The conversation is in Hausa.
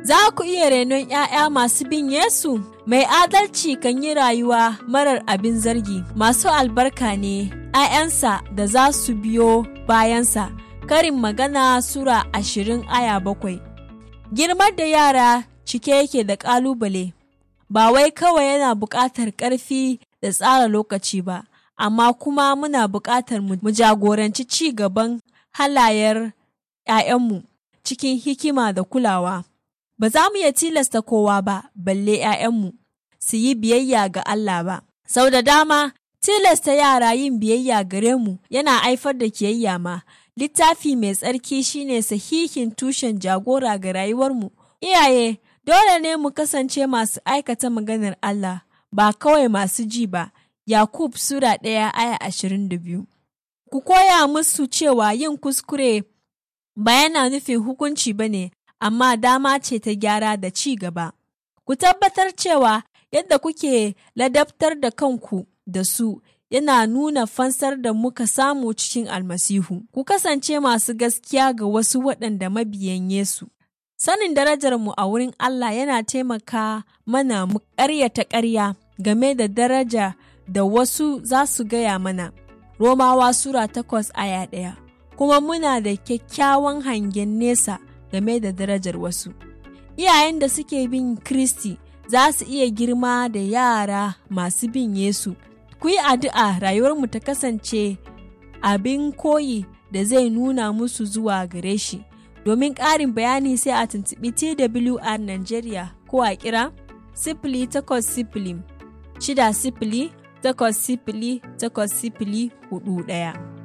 Za ku iya renon ‘ya'ya masu bin Yesu? Mai adalci kan yi rayuwa marar abin zargi, masu albarka ne ‘ya'yansa da za su biyo bayansa. Karin magana Sura ashirin aya bakwai. Girmar da yara cike yake da ƙalubale, ba wai kawai yana buƙatar ƙarfi da tsara lokaci ba, amma kuma muna buƙatar mu jagoranci ci gaban halayar ‘ya'yanmu cikin hikima da kulawa. Ba za mu iya tilasta kowa ba, balle ‘ya'yanmu su yi biyayya ga Allah ba. Sau da dama, tilasta yara yin biyayya gare mu yana haifar da kiyayya ma. Littafi mai tsarki shine sahihin tushen jagora ga rayuwarmu. Iyaye, dole ne mu kasance masu aikata maganar Allah, ba kawai masu ji ba. Yakub Sura ɗaya aya ashirin da biyu. Ku koya musu cewa yin kuskure ba yana nufin hukunci ba ne, amma dama ce ta gyara da ci gaba. Ku tabbatar cewa yadda kuke ladabtar da kanku da su yana nuna fansar da muka samu cikin almasihu. Ku kasance masu gaskiya ga wasu waɗanda mabiyan Yesu. Sanin darajarmu a wurin Allah yana taimaka mana mu ƙaryata ƙarya game da daraja da wasu za su gaya mana. Romawa Sura takwas aya ɗaya. Kuma muna da kyakkyawan hangen nesa game da darajar wasu. Iyayen da suke bin Kristi za su iya girma da yara masu bin Yesu. Ku yi addu'a rayuwarmu ta kasance abin koyi da zai nuna musu zuwa gare shi. Domin ƙarin bayani sai a tuntuɓi TWR Nigeria ko a kira sifili takwas sifili shida sifili takwas sifili takwas sifili hudu ɗaya.